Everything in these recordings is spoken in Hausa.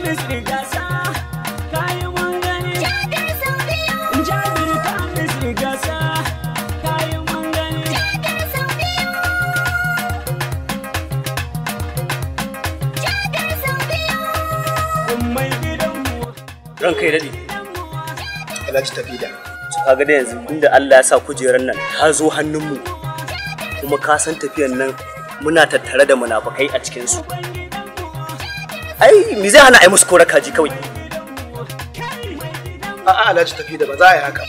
kamis rigasa kayi mun gani jabir kamis rigasa kayi mun gani mai gidanmu ranka ya daɗe Alhaji tafi da. su kaga da yanzu inda Allah ya sa kujerar nan ta zo hannunmu kuma ka san tafiyan nan muna tattare da munafukai a cikinsu ai me zai hana ai musu kora kaji kawai A'a Alhaji tafi da ba za a yi haka.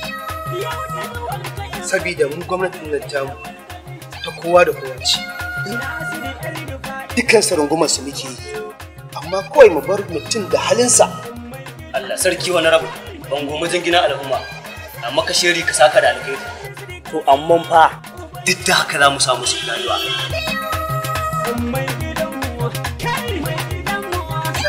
Sabida mu gwamnatin nan tamu ta kowa da kowa ce. Dukkan su rungumar su muke yi. Amma kawai mu bar mutum da halinsa. Allah sarki wani rabu ban goma gina al'umma amma ka shiri ka saka da alkhairi to amma fa duk da haka za mu samu su rayuwa mai gidanmu kai mai gidanmu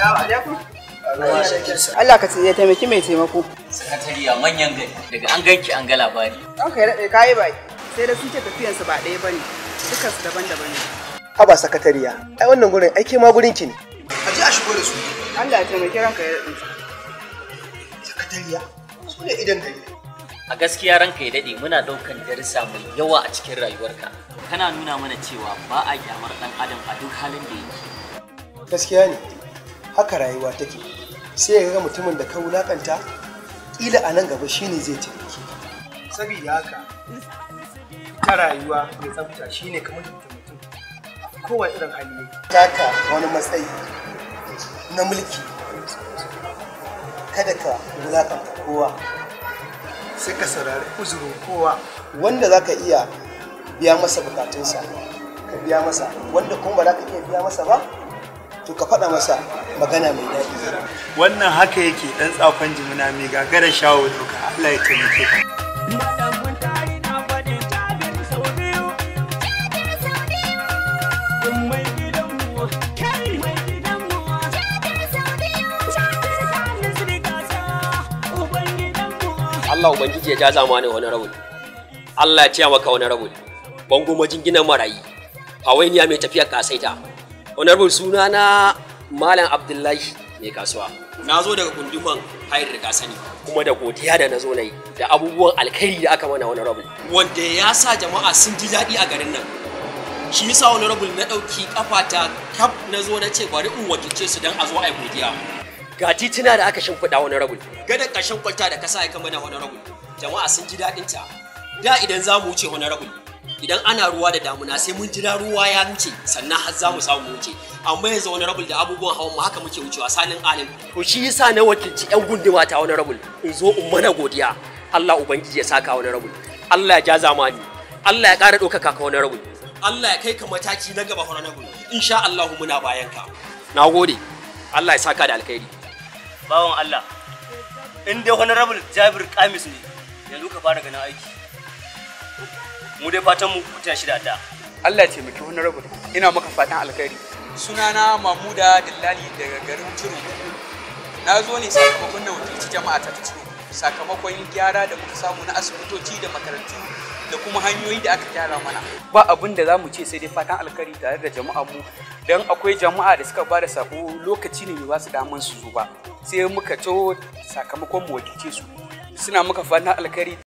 Allah ka ya taimaki mai taimako. sakatariya manyan gari daga an ganki an ga labari Ɗan kai daɗe kayi bai. Sai da sun ce tafiyansu ba ɗaya ba ne. Dukansu daban-daban ne. Haba sakatariya. Ai wannan gurin aike ma gurin ki ne. A je a shigo da su. Allah ya taimaki ranka ya daɗe. Sakatariya. Su ne idan gari. a gaskiya ranka ya dade muna daukan darussa mai yawa a cikin rayuwarka kana nuna mana cewa ba a kyamar dan adam a duk halin da yake Gaskiya ne. Haka rayuwa take. Sai ya ga mutumin da ka wulakanta kila a nan gaba shine zai taimake ka. Sabida haka ta rayuwa mai tsafta shine kamar mutum mutum. Kowa irin hali ne. Taka wani matsayi na mulki. Kada ka wulakanta kowa. Sai ka saurari uzurin kowa. Wanda za ka iya biya masa bukatunsa. Ka biya masa. Wanda kuma ba za ka iya biya masa ba, to ka faɗa masa magana mai daɗi. wannan haka yake dan tsafan jimina mai gagara shawo doka Allah ya taimake ka Madamun tari na faɗi jabir sau biyu. Mai gidanmu, kai mai gidanmu. Jabir kamis rigasa, uban gidanmu. Allah Ubangiji ya ja zamanin wani rabul. Allah ya ciya maka wani rabul. Bango majinginan marayi. Hawainiya mai tafiyar kasaita. Wani rabul suna na Malam Abdullahi mai kasuwa. Na zo daga gunduman hayar da sani. Kuma da godiya da na zo na yi da abubuwan alkhairi da aka mana wani rabul. Wanda ya sa jama'a sun ji daɗi a garin nan. Shi yasa wani rabul na ɗauki kafata kaf na zo na ce bari in wakilce su don a zo a yi godiya. ga tituna da aka shimfiɗa wani rabul gadon ƙarshen kwalta da kasa ya kama da wani rabul jama'a sun ji daɗin ta da idan za mu wuce wani rabul idan ana ruwa da damuna sai mun jira ruwa ya wuce sannan har za mu samu mu wuce amma yanzu wani rabul da abubuwan hawan mu haka muke wucewa salin alim to shi yasa na wakilci yan gunduma ta wani rabul in zo in mana godiya Allah ubangiji ya saka wani rabul Allah ya ja zamani Allah ya ƙara ɗaukaka ka wani rabul Allah ya kai ka mataki na gaba wani rabul insha Allah muna bayan ka na gode Allah ya saka da alkhairi bawan Allah in dai honorable Jabir Kamis ne yanzu ka fara ganin aiki mu dai fatan mu kuta shi da ta Allah ya taimaki honorable ina maka fatan alkhairi sunana Mamuda Dillali daga garin Turu na zo ne sakamakon da wakilci jama'a ta Turu sakamakon gyara da muka samu na asibitoci da makarantu da kuma hanyoyi da aka gyara mana ba abin da za mu ce sai dai fatan alkhairi tare da jama'a mu don akwai jama'a da suka bada sako lokaci ne ba su daman su zo ba sai muka to sakamakon mu wakilce su suna muka fatan alkhairi